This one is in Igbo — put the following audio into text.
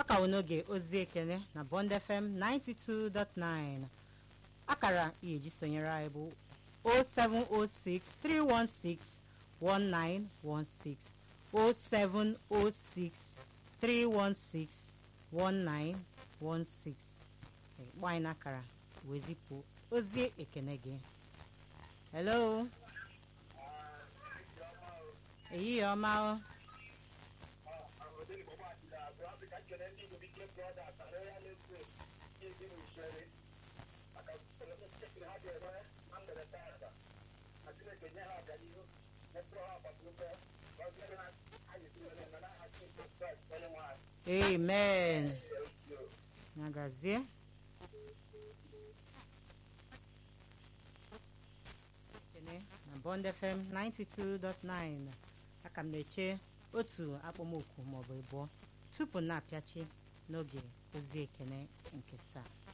ọ ka wụ n'oge ozi ekene na Bond FM 92.9 akara ị eji sonyere anyị bụ 0706 316 1916 0706 316 1916 gba anyị n'akara wee zipụ ozi ekene gị hello ehihie ọma o amen nagazie ekene na Bond FM 92.9 aka m na-eche otu akpọmokwu maọbụ ịbụọ tupu na-apịachi n'oge ozi ekene nke taa